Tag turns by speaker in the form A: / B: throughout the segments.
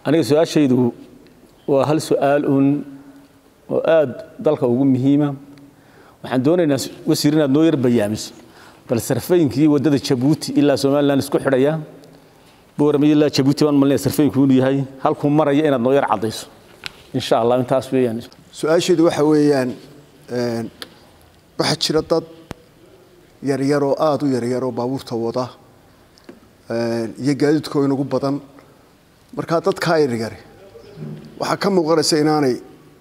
A: aniga su-aashaydu waa hal su-aal uun oo aada dalka ugu muhiima waxaan doonaynaa wasiir inaad noo yar bayaamiso bal sarfaynkii waddada jabuuti ilaa somalilan isku xidhaya boorama ilaa jabuuti baan malinaya sarfayinku inuu yahay halkuu maraya inaad noo yar caddayso insha allah intaas weeyaan
B: su-aasheedu waxa weeyaan waxaa jira dad yaryaroo aada u yaryaroo baabuurta wada iyo gaadiidkoo inugu badan markaa dadkaa yaryari waxaa ka muuqanaysa inaanay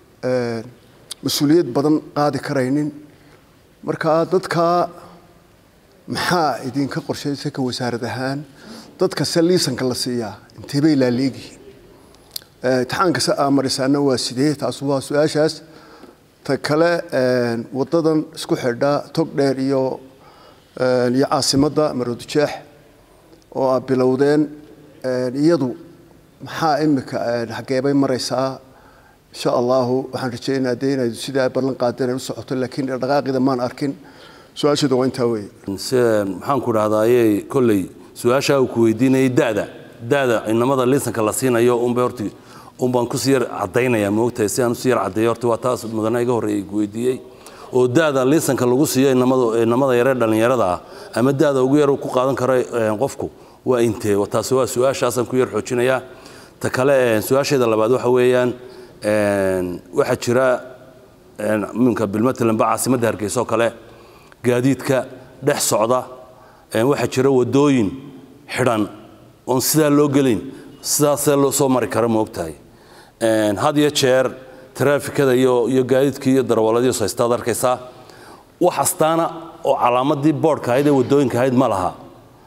B: mas-uuliyad badan qaadi karaynin markaa dadkaa maxaa idinka qorshaysa ka wasaarad ahaan dadkase liisanka la siiyaa intee bay laaleegyihiin imtixaankase aa marisaana waa sidee taas waa su-aashaas ta kale wadadan isku xidha tog dheer iyo iyo caasimadda maroodijeex oo aad bilowdeen iyadu maxaa imika xageebay maraysaa insha allahu waxaan rajeynaa dee inayd sidaa ballan qaadeen ay u socoto laakiin dhaqaaqida maan arkin su-aasheedu waa intaa weeye
C: maxaan ku dhahdaayey kolley su-aashaa uu ku weydiinayay da'da da'da inamada liisanka la siinayo unbay horti unbaan kusii yar caddaynaya moogtahay si aan usii yar caddeeyo horta waa taas mudana iga horreeyay ku weydiiyey oo da'da liisanka lagu siiyo inamada inamada yaree dhallinyarada ah ama da'da ugu yar uu ku qaadan karo qofku waa intee taasi waa su-aashaasaan ku yar xoojinayaa ta kale su-aasheeda labaad waxa weeyaan waxaa jira minka bilmatalanba caasimadda hargeysa oo kale gaadiidka dhex socda waxaa jira wadooyin xidhan oon sidaa loo gelayn sidaasee loo soo mari kara moogtahay had iyo jeer taraafikada iyo iyo gaadiidkii iyo darawaladiisu haystaad arkaysaa wax astaana oo calaamadii boodhka ahayd ee wadooyinka ahayd ma laha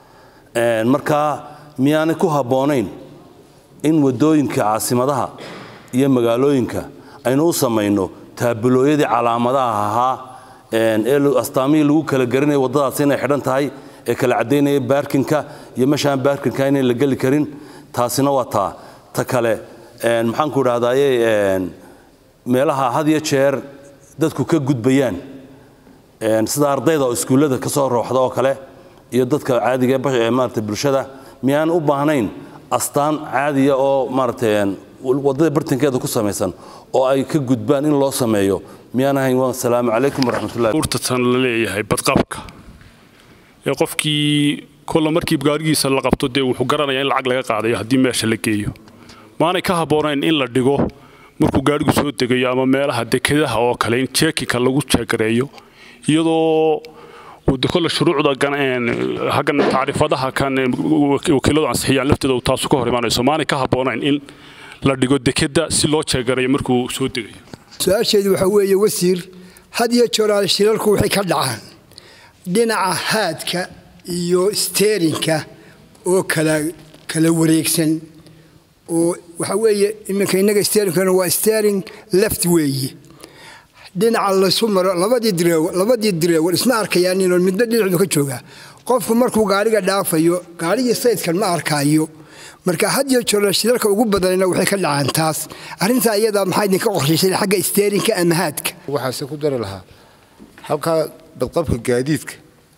C: markaa miyaanay ku habboonayn in wadooyinka caasimadaha iyo magaalooyinka aynu u samayno taabulooyadii calaamadaha ahaa ee astaamihii lagu kala garanaya waddadaasi inay xidhan tahay ee kala caddaynaya baarkinka iyo meeshaan baarkinka inayn la geli karin taasina waa taa ta kale maxaan ku idhahdaaye meelaha had iyo jeer dadku ka gudbayaan sida ardayda oo iskuullada ka soo rooxda oo kale iyo dadka caadiga ee maarata bulshada miyaan u baahnayn astaan caadiya oo maaragtay waddada bartankeeda ku samaysan oo ay ka gudbaan in loo sameeyo miyaan ahayn waa asalaamu calaykum waraxmatullahi
D: urtatan la leeyahay badqabka ee qofkii kolla markii gaarigiisa la qabto dee wuxuu garanayaa in lacag laga qaadayo haddii meesha la geeyo maanay ka habboonayn in la dhigo markuu gaarigu soo degayo ama meelaha dekedaha oo kale in jeekinka lagu jeegareeyo iyadoo kolle shuruucda haggan tacriifadaha kan wakiiladu ansixiyaan lafteeda uu taasu ka hor imaanayso maanay ka habboonayn in la dhigo dekeda si loo jeegarayo markuu soo degayo
E: su-aasheedu waxaa weeye wasiir had iyo jooraal shilalku waxay ka dhacaan dhinaca haadka iyo steerinka oo kala kala wareegsan oo waxaa weeye iminka innaga steerinkana waa steering left weeye dhinaca laysu maro labadii direewar labadii direewar isma arkayaan inuu midba dhinacu ka joogaa qofku markuu gaariga dhaafayo gaarigii saydkan ma arkaayo marka had iyo jeer shidalka ugu badanna waxay ka dhacaan taas arrintaa iyadaa maxaa idinka qorshaysay xagga steerinka ama haadka
F: waxaase ku dari lahaa halkaa badqabka gaadiidka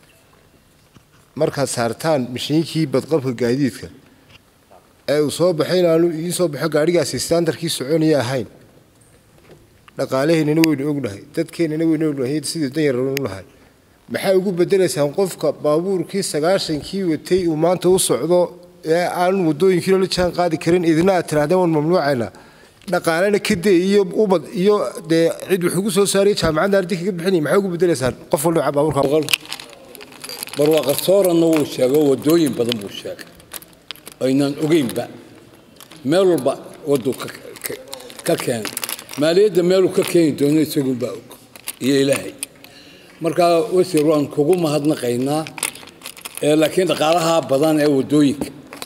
F: markaad saartaan mashiinkii badqabka gaadiidka ee uu soo baxay inaanu idiin soo baxo gaadhigaasi standarkii soconaya ahayn dhaqaalaheennana waynu ognahay dadkeennana waynu ognahay sidii danyaranu nahay maxaa ugu bedelaysaan qofka baabuurkii sagaashankii watay uu maanta u socdo ee aan wadooyinkiina la jaan qaadi karin idina aad tirahdeen waan mamnuucaynaa dhaqaalena kadee iyo ubad iyo dee cid wax ugu soo saariya jaamacadda ardi kaga bixinaya maxaa ugu bedelaysaan qof walba baabuurka
G: barwaaqasooranna wuu sheego wadooyin badan buu sheegay aynaan ogeynba meel walba waduu ka keenay maaliyadda meeluu ka keeni doono isagunbaa og iyo ilaahay markaa wasiir waan kugu mahadnaqaynaa laakiin dhaqaalaha badan ee wadooyinka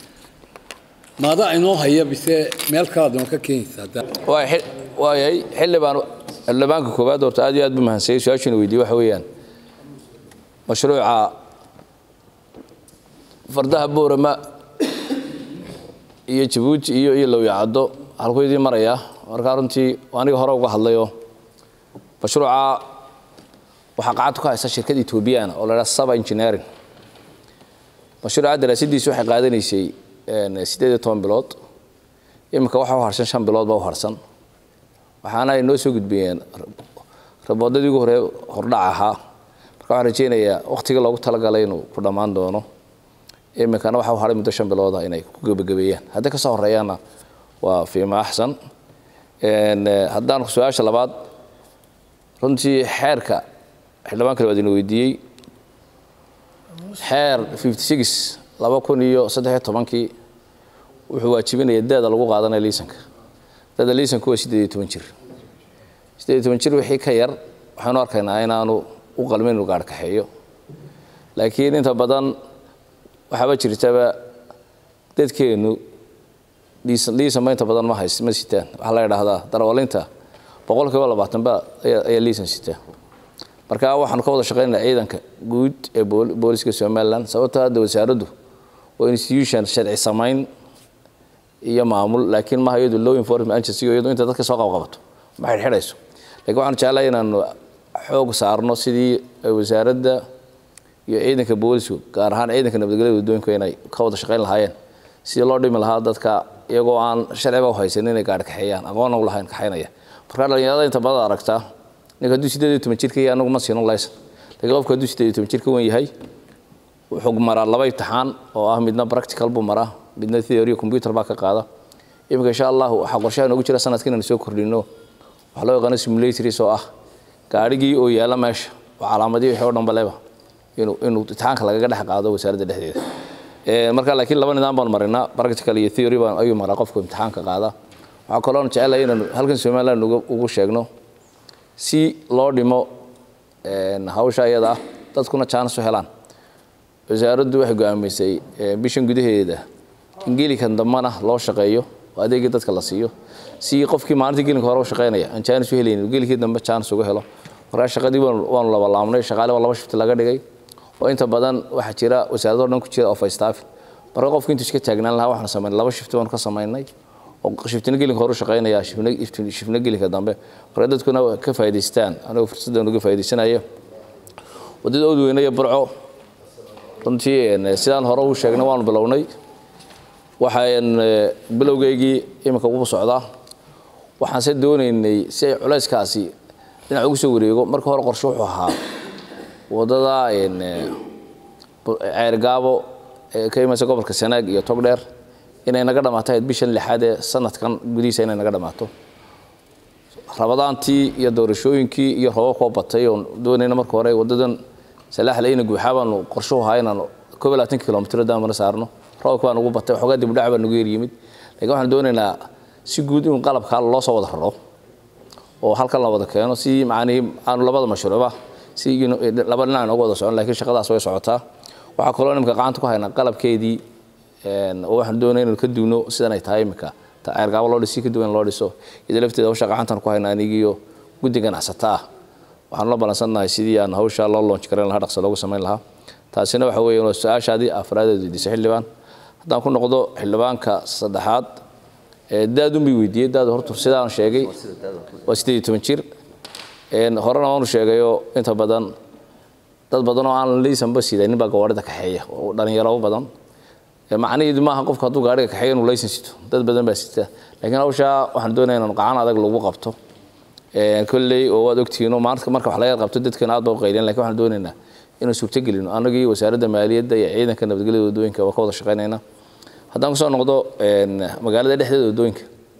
G: maadaa inoo haya bise meel kalaad noo ka keenaysaa
H: waayay xildhibaan xildhibaanka koowaad horta aad iyo aad buu mahansayay su-aashiina weydiye waxa weeyaan mashruuca fardaha boorama iyo jabuuti iyo iyo lowyacaddo halkuu idiin marayaa markaa runtii aniga hore uga hadlayo mashruuca waxaa qacad ku haysa shirkad etoobiyana oo la dhaha saba engineering mashruuca daraasadiisu waxay qaadanaysay siddeed iyo toban bilood iminka waxa u harsan shan bilood baa u harsan waxaana ay noo soo gudbiyeen raboodadii ugu hore hordhac ahaa marka waxaan rajeynayaa waqtigii loogu talagalay inuu ku dhammaan doono iminkana waxa u haray muddo shan bilooda inay ku gebagabeeyaan haddii kasoo horeeyaana waa fiima axsan haddaan su-aasha labaad runtii xeerka xildhibaan kale waad ina weydiiyey xeer laba kun iyo saddexiyo tobankii wuxuu waajibinaya daada lagu qaadanaya liisanka daada liisanku waa siddeed iyo toban jir siddeed iyo toban jir wixii ka yar waxaanu arkaynaa inaanu u qalmin inuu gaadh kaxeeyo laakiin inta badan waxaaba jirtaba dadkeennu liisanba inta badan ma hays ma sitaan waxaa la idhaahdaa darwalinta boqol kiiba labaatan ba ayaa liisan sitaa marka waxaanu ka wada shaqaynaa ciidanka guud ee booliska somaliland sababtoo hadda wasaaraddu waa institution sharci samayn iyo maamul laakiin maaha iyadu law enforcement agency iyadu inta dadka soo qabqabato ma xidhxidhayso laakiin waxaanu jeclahay inaanu xoog saarno sidii wasaaradda iyo ciidanka boolisku gaar ahaan ciidanka nabadgelyada waddooyinku inay ka wada shaqayn lahaayeen sidii loo dhimi lahaa dadka iyagoo aan sharciba u haysanin inay gaadhi kaxeeyaan aqoonna u lahayn kaxaynaya marka dhalinyarada inta badan aragtaa ninka hadduu siddeed iyo toban jirka yahay anagu ma siino laysan laakiin qofka hadduu siddeed iyo toban jirka wen yahay wuxuu maraa laba imtixaan oo ah midna practical buu maraa midna theory computer baa ka qaada iminka insha allahu waxaa qorshaha noogu jira sanadka inaan soo kordhino waxaa loo yaqaano simulatories oo ah gaadhigii oo yaalla meesha oo calaamadii wixii oo dhanba leba inuu inuu imtixaanka lagaga dhex qaado wasaaradda dhexdeeda marka laakiin laba nidaam baan marinaa practical iyo theory baan ayuu maraa qofku imtixaanka qaada waxaa kaloon jecelahay inaanu halkan somaliland ugu sheegno si loo dhimo hawsha iyada ah dadkuna jaanis u helaan wasaaraddu waxay go'aamisay bishan gudaheeda in geelikan dambana loo shaqeeyo oo adeegii dadka la siiyo si qofkii maalintii gelinka hore u shaqeynaya aan jaanis u helaynin geelkii dambe jaanis uga helo markaa shaqadii waanu laba laabnay shaqaale waa laba shifti laga dhigay oo inta badan waxaa jira wasaaradoo dhan ku jira oo faystaafin marka qofku intuu iska taagnaan lahaa waxaanu samaynay laba shifti baanu ka samaynay oo shiftina gelinka hore u shaqeynaya shifna gelinka dambe marka dadkuna ka faa'idaystaan anigoo fursaddan uga faa'idaysanayo waddada odweyne iyo burco runtii sidaan hore u sheegnay waanu bilownay waxaan bilowgeygii iminka ugu socdaa waxaanse doonaynay si ay culayskaasi dhinac ugu soo wareego marka hore qorshe wuxuu ahaa waddada ceergaabo ee ka imaysa gobolka sanaag iyo togdheer inay naga dhammaato ahayd bishan lixaad ee sanadkan gudihiisa inay naga dhammaato rabadaantii iyo doorashooyinkii iyo robo koo batay oon doonayna marka hore waddadan salaaxle ina guuxaa baanu qorshuhu ahaa inaan koob iyo labaatan kilomitr daamana saarno roobka baa nagu batay waxoogaa dibdhac baa nagu yeryimid lakiin waxaan doonaynaa si guud in qalabkaa loo soo wada raro oo halkan la wada keeno si macnihii aanu labada mashruucba si laba dhinac inoogu wada socon lakiin shaqadaas way socotaa waxaa kaloo imika gacanta ku haynaa qalabkeedii oo waxaan doonay inaynu ka duwno sidan ay tahay imika ceergaabo loo dhisi ka duwan loo dhiso iyadoo lafteeda hawsha gacantan ku haynaa anigiiyo guddi ganacsata ah waxaanu la balansannahay sidii aan hawsha loo loonj karayn lahaa dhaqso loogu samayn lahaa taasina waxa weeye waa su-aashaadii afraadeed weydiisay xildhibaan haddaan ku noqdo xildhibaanka saddexaad daadun bay weydiiyey daadu horta sidaan sheegay waa siddeed iyo toban jir horena waanu sheegayoo inta badan dad badan oo aan laysanba sidanin baa gawaarida kaxeeya oo dhalinyaro badan macnaheedu maaha qofku hadduu gaariga kaxeeyo inuu laysan sito dad badan baa sita laakiin hawshaa waxaan doonaya inaan gacan adag lagu qabto kolley oo waad ogtihiin maanta marka wax laga qabto dadkan aad baa u qayleen lakin waxaan doonaynaa inaan suurtagelino annagii wasaaradda maaliyadda iyo ciidanka nabadgelyada waddooyinka waa ka wada shaqaynaynaa haddaan kusoo noqdo magaalada dhexdeeda waddooyinka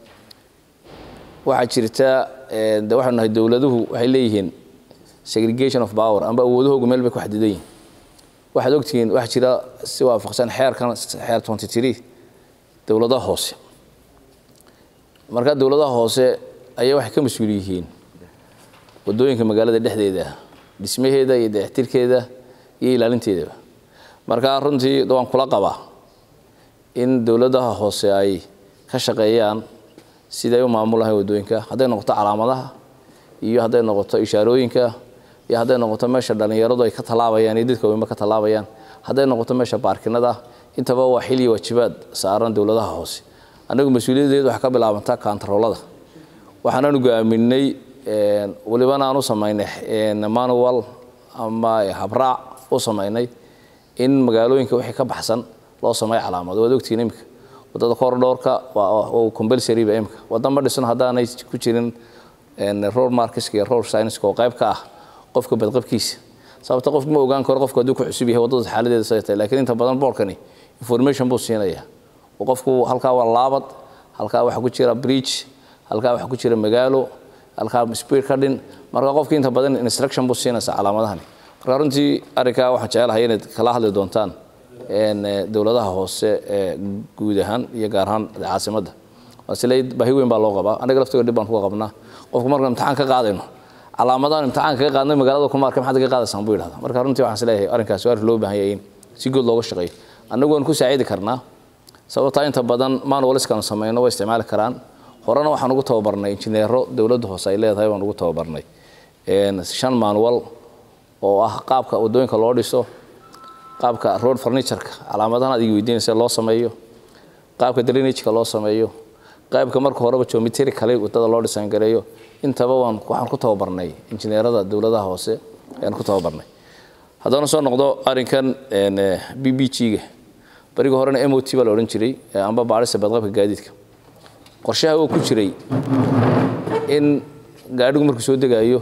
H: waxaa jirta de waxaanu nahay dowladuhu waxay leeyihiin segregation of power amba awoodahoogu meel bay ku xadidan yihin waxaad ogtihiin waxaa jira si waafaqsan xeerkan xeer twenty three dowladaha hoose marka dowladaha hoose ayaa waxay ka mas-uul yihiin waddooyinka magaalada dhexdeeda dhismaheeda iyo dayactirkeeda iyo ilaalinteedaba marka runtii waan kula qabaa in dowladaha hoose ay ka shaqeeyaan siday u maamulahayn waddooyinka hadday noqoto calaamadaha iyo hadday noqoto ishaarooyinka iyo hadday noqoto meesha dhallinyaradu ay ka tallaabayaan iyo dadka weynba ka tallaabayaan hadday noqoto meesha baarkinada intaba waa xil iyo waajibaad saaran dowladaha hoose annagu mas-uuliyaddeedu waxay ka bilaabantaa kaantaroolada waxaanaanu go'aaminay welibana aan u samaynay manual ama habraac u samaynay in magaalooyinka wixii ka baxsan loo sameeyo calaamado waad ogtihiin iminka wadada corridorka waa compulsory ba imka wadda ma dhisno haddaanay ku jirin road markeska iyo road scienceska oo qayb ka ah qofka badqabkiisa sababta qofku ma ogaan karo qofku hadduu ku cusub yahay waddada xaaladeeda say tahay laakiin inta badan boorkani information buu siinaya oo qofku halkaa waa laabad halkaa waxaa ku jira bridge halkaa waxaa ku jira magaalo halkaa speed ka dhin marka qofki inta badan instruction buu siinaysa calaamadahani marka runtii arrinkaa waxaan jecelahay inaad kala hadli doontaan dowladaha hoose ee guud ahaan iyo gaar ahaan caasimadda waasile baahi weyn baa loo qabaa anaga laftiga dhib baan kuga qabnaa qofku markaan imtixaan ka qaadayno calaamadahan imtixaan kaga qaadnay magaalada kuma arkay maxaad kaga qaadaysaan buu yidhahda marka runtii waxaan isleeyahay arrinkaasi arrin loo baahan yahay in si good looga shaqeeyo annagu waan ku saacidi karnaa sababtaa inta badan manualiskan samayno way isticmaali karaan horena waxaan ugu tababarnay injineero dowladda hoose ay leedahay waan ugu tababarnay shan manual oo ah qaabka waddooyinka loo dhiso qaabka road furnitureka calaamadahan adiga weydiinaysa loo sameeyo qaabka drainageka loo sameeyo qaybka marka horeba geometry kale wadada loo dhisan gareeyo intaba waan waxaan ku tababarnay injineerada dowladaha hoose ayaan ku tababarnay haddana soo noqdo arrinkan b b g-ga bariga horena m o t baa la odhan jiray amba baadhista badqabka gaadiidka qorshaha oo ku jiray in gaadhigu markuu soo degaayo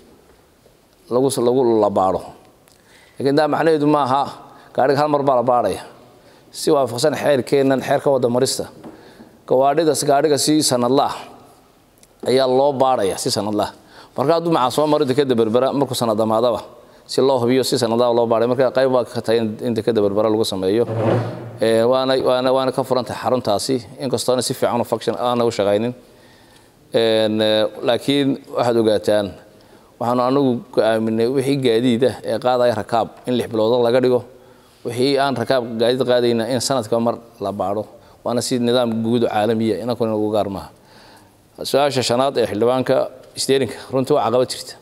H: lagu lagu la baadho laakiin daa macnaheedu ma aha gaadhiga hal mar baa la baadhaya si waafaqsan xeerkeennan xeerka wadda marista gawaadhidas gaadhiga si sanadlaah ayaa loo baadhaya si sanadlaah marka hadduu macaa soo maro dekeda berbera markuu sanad dhammaadaba si loo hubiyo si sanadlaah loo baadhay marka qayb baa ka tahay in dekeda berbera lagu sameeyo waana waana waana ka furan tahay xaruntaasi inkastoona si fiican u function aana u shaqaynin laakiin waxaad ogaataan waxaanu anagu go-aaminay wixii gaadiid ah ee qaadaya rakaab in lix biloodo laga dhigo wixii aan rakaab gaadiid qaadayna in sanadka mar la baadho waana si nidaam guud caalamiya inankuna inagu gaar maaha su-aasha shanaad ee xildhibaanka steerinka runtii waa caqabad jirta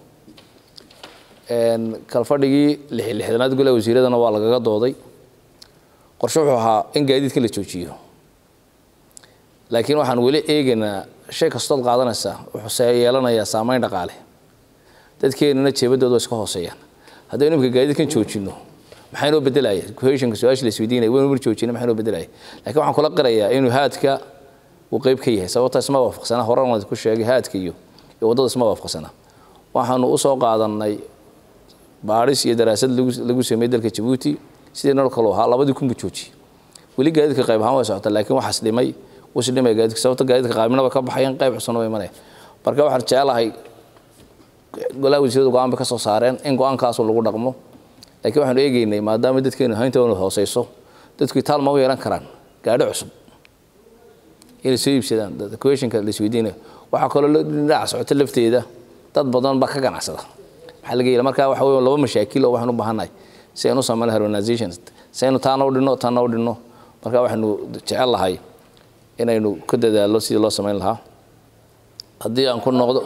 H: kalfadhigii lixdanaad golaha wasiiradana waa lagaga dooday qorshe wuxuu ahaa in gaadiidka la joojiyo laakiin waxaan weli eegaynaa shay kastood qaadanaysa wuxuu yeelanayaa saameyn dhaqaale dadkeenana jeebadooda waa iska hooseeyaan haddaynu imika gaadiidkan joojinno maxaa inoo bedelaya cohesionka su-aasha la isweydiinaya waynu mar joojina maxaa inoo bedelaya laakiin waxaan kula qirayaa inuu haadka uu qayb ka yahay sababta isma waafaqsana horan waan ku sheegay haadka iyo iyo waddada isma waafaqsana waxaanu usoo qaadanay baadhis iyo daraasad lagu lagu sameeyey dalka jabuuti sidii nol kaloo ahaa labadii kun buu joojiyey weli gaadiidka qayb ahaan way socota laakiin waxaas dhimay wasi dhimay gaadiidka sababta gaadiidka qaybna way ka baxayeen qayb cusubna way imanayaan marka waxaan jecelahay golaha wasiiradu go-aan bay ka soo saareen in go-aankaasu lagu dhaqmo laakiin waxaanu eegeynay maadaama dadkeenu hayntoona hooseyso dadku itaal ma u yeelan karaan gaadhi cusub inay soo iibsadaan questionka la isweydiinayo waxaa kaloo dhinaca socota lafteeda dad badan baa ka ganacsada maxaa laga yeela marka waxa weeye laba mashaakil oo waxaan u baahannahay si aynu u samayno harmonization si aynu taana u dhinno taana u dhinno marka waxaynu jecel lahay inaynu ka dadaallo sidii loo samayn lahaa haddii aan ku noqdo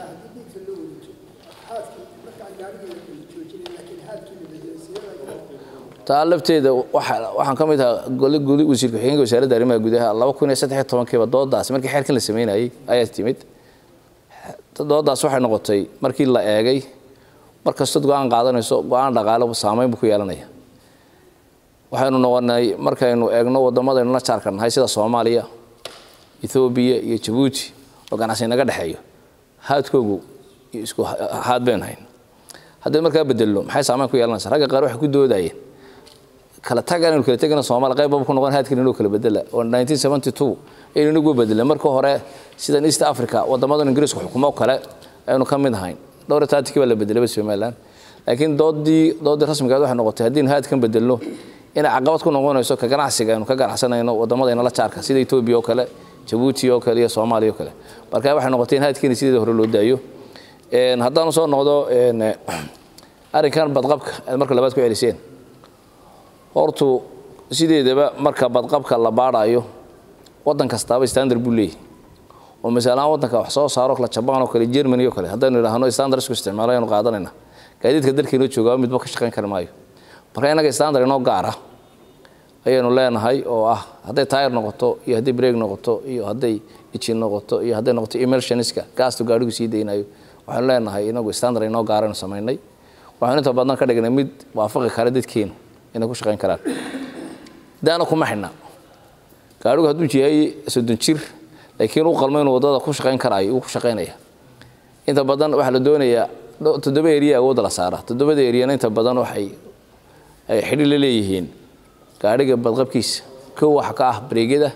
H: taa lafteeda waxaan ka mid ahaa gole gudi wasiir ku-xigeenka wasaaradda arrimaha gudaha laba kun iyo saddex iyo tobankiiba doodaas markii xeerkan la sameynayay ayaa timid doodaas waxay noqotay markii la eegay mar kastood go-aan qaadanayso go-aan dhaqaale saameyn buu ku yeelanaya waxaynu noqonay markaynu eegno waddamadaynu la jaarka nahay sida soomaaliya ethoobiya iyo jabuuti oo ganacsi naga dhexeeyo haadkoogu isku haad baynu hayn haddii markaa bedelno maxay saameyn ku yeelanaysa ragga qaar waxay ku doodayeen kala tagan inuu kala tegana Soomaali qayb ku noqon haadkan inuu kala bedela oo 1972 aynu nagu bedelay marka hore sidan East Africa wadamada Ingiriiska xukumo kale aynu ka mid ahayn dhowr taatikii baa la bedelay Soomaaliland laakiin doodii doodii rasmiga ah waxay noqotay haddii haadkan bedelno inay caqabad ku noqonayso ka ganacsiga aynu ka ganacsanayno wadamadeena la jaarka sida Ethiopia oo kale Djibouti oo kale iyo Soomaaliya oo kale marka waxay noqotay in haadkan sidii hore loo daayo een haddaan soo noqdo een arrinkan badqabka marka labaad ku celiseen hortu sideedaba marka badqabka la baadhayo waddan kastaaba standard buu leeyahay oo masalahaan waddanka wax soo saaro kala jabaan oo kale germany oo kale haddaynu idhaahno standard isku isticmaalo aynu qaadanayna gaadiidka dalkeenoo joogaa midba ka shaqayn kari maayo marka innaga standard inoo gaara ayaynu leenahay oo ah hadday tayr noqoto iyo hadday break noqoto iyo hadday ijin noqoto iyo hadday noqoto emulsioniska gaastu gaadhigu sii daynayo waxaanu leenahay inagu standard inoo gaaraynu samaynay waxaanu inta badan ka dhignay mid waafaqi kara dadkeenu inay ku shaqayn karaan daana kuma xidhna gaadhigu hadduu yahay soddon jir laakiin u qalmo inuu waddada ku shaqayn karaayo uu ku shaqaynaya inta badan waxaa la doonayaa toddoba eriya awoodda la saara toddobada eriyana inta badan waxay ay xidhi la leeyihiin gaadhiga badqabkiisa kow waxa ka ah bareegyada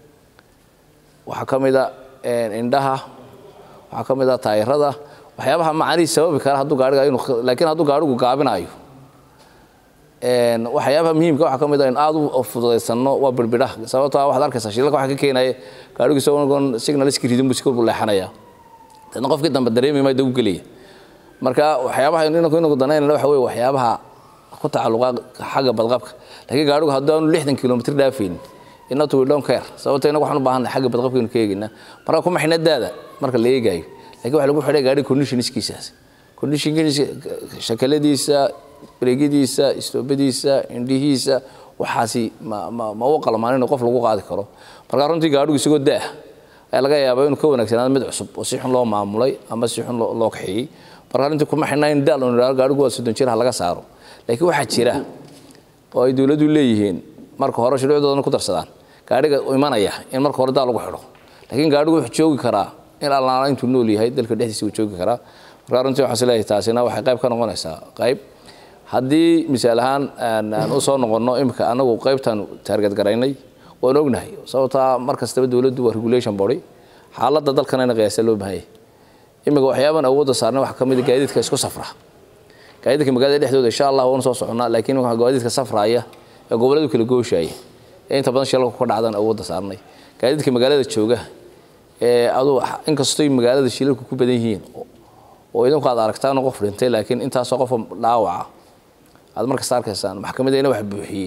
H: waxaa ka mid a indhaha waxaa ka mid a taayirada waxyaabaha macanihiis sababi kara hadduu gaadhiga inuu laakiin hadduu gaadhigu gaabinayo waxyaabaha muhiimka waxaa ka mid a in aad u fududaysano waa birbidhaha sababtoo ah waxaad arkaysaa shilalka waxaa ka keenaya gaadhigu isagoo signaliski ridin buu sikor buu leexanaya dadna qofkii dambe dareemi maayo dagu gelaya marka waxyaabaha inanku inagu danaynana waxa weye waxyaabaha ku tacalluqa xagga badqabka laakiin gaadhigu haddii aanu lixdan kilomitr dhaafaynin inatu we don't care sababto inagu waxaan u baahanay xagga badqabka inu ka eegaynaa marka kuma xina daada marka la eegaayo lakiin waxa lagu xidhay gaadhiga conditionskiisaas conditionkiisa shakaladiisa bareegyadiisa istoobadiisa indhihiisa waxaasi ma ma ma u qalmaan in qof lagu qaadi karo marka runtii gaadhigu isagoo daah ayaa laga yaabaa inuu ka wanaagsanaado mid cusub oo si xun loo maamulay ama si xun loo kaxeeyey marka runtii kuma xidhnaa in daal uu yidhahdo gaadhigu waa soddon jir ha laga saaro laakiin waxaa jira oo ay dowladdu leeyihiin marka hore shuruucdoodana ku darsadaan gaadhiga imanaya in marka hore daal lagu xidho laakiin gaadhigu wuxuu joogi karaa in allaala intuu nool yahay dalka dhexdiisa uu joogi karaa marka runtii waxaan isleeyahay taasina waxay qayb ka noqonaysaa qayb haddii misaal ahaan aan u soo noqonno imika anagu qaybtaan taarget garaynay waan ognahay sababtaa mar kastaba dowladdu waa regulation body xaaladda dalkana in qiyaasa loo baahanyay imika waxyaaban awoodda saarnay waxaa ka mid a gaadiidka isku safra gaadiidka magaalada dhexdooda insha allah waanu soo soconnaa laakiin waxaa gaadiidka safraaya ee gobolladu kala gooshaya ee inta badan shilalku ka dhacdan awoodda saarnay gaadiidka magaalada jooga ee aduu inkastoo magaalada shilalku ku badan yihiin oo idinku aad aragtaan qof dhintay laakiin intaasoo qofa dhaawaca aad markasta arkaysaan maxkamadayna wax buuxiyey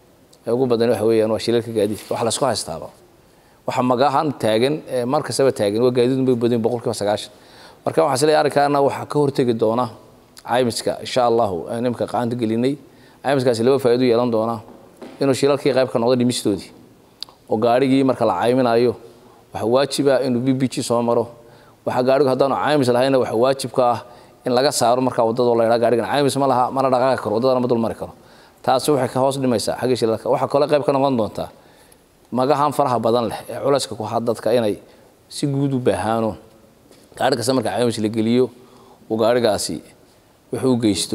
H: ee ugu badan waxa weeyaan waa shilalka gaadiidka wax laysku haystaaba waxa magahan taagan ee mar kastaba taagan waa gaadiid bay badan boqolkiiba sagaashan marka waxaa isleeyahay arrinkaana waxaa ka hortegi doona caymiska insha allahu aan imika qacanta gelinay caymiskaasi laba faa'iido yeelan doona inuu shilalkii qayb ka noqdo dhimistoodii oo gaadhigii marka la cayminayo waxaa waajiba inuu b b g soo maro waxaa gaadhigu haddaanu caymis lahayna waxaa waajib ka ah in laga saaro markaa waddadoo la yidhaha gaadhigan caymis ma laha mana dhaqaaqi karo waddadana ma dul mari karo taasi waxay ka hoos dhimaysaa xagga shilalka waxaa kale qayb ka noqon doontaa magahan faraha badan leh ee culayska ku haa dadka inay si guud u baahaano gaadhi kasta marka caymis la geliyo uu gaadhigaasi wuxuu u geysto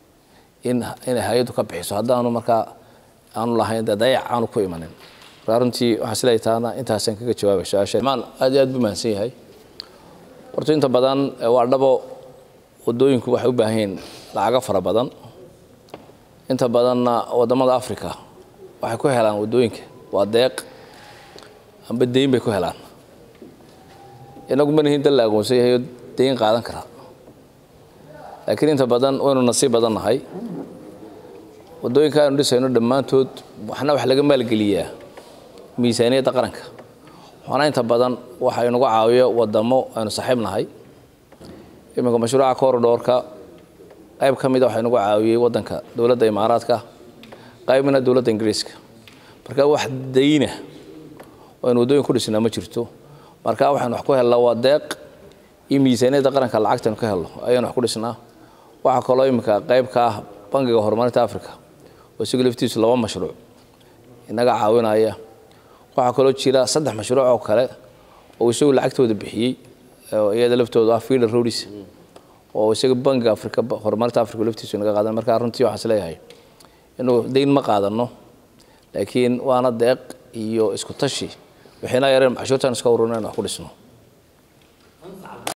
H: in inay hay-addu ka bixiso haddaanu markaa aanu lahayn dee dayac aanu ku imanin markaa runtii waxaan isleeyahay taana intaasaan kaga jawaabay su-aasha maan aad iyo aad buu mahadsan yahay horta inta badan waa dhabo waddooyinku waxay u baahan yihiin lacago fara badan inta badanna waddamada africa waxay ku helaan waddooyinka waa deeq amba deyn bay ku helaan inagu manihin dal la aqoonsan yahay oo deyn qaadan kara laakiin inta badan waynu nasiib badan nahay waddooyinka aynu dhisayno dhammaantood waxna wax laga maalgeliyaa miisaaniyadda qaranka waxna inta badan waxa inagu caawiyo waddamo aynu saaxiib nahay iminka mashruuca corridorka qayb ka mida waxaa inagu caawiyey waddanka dowladda imaaraadka qaybna dowladda ingiriiska marka wax dayna oo aynu waddooyin ku dhisnaa ma jirto marka waxaynu wax ku helnaa waa deeq iyo miisaaniyadda qaranka lacagtaynu ka helno ayaynu wax ku dhisnaa waxaa kaloo iminka qayb ka ah bangiga horumarinta africa oo isagu laftiisu laba mashruuc inaga caawinaya waxaa kaloo jira saddex mashruuc oo kale oo isagu lacagtooda bixiyey iyada laftooda ah feeder roads oo isaga bangiga africa horumarinta africa laftiisu inaga qaadan marka runtii waxaan isleeyahay inuu dayn ma qaadano laakiin waana deeq iyo isku tashi waxayna yareen cashuurtaan iska ururina in wax ku dhisno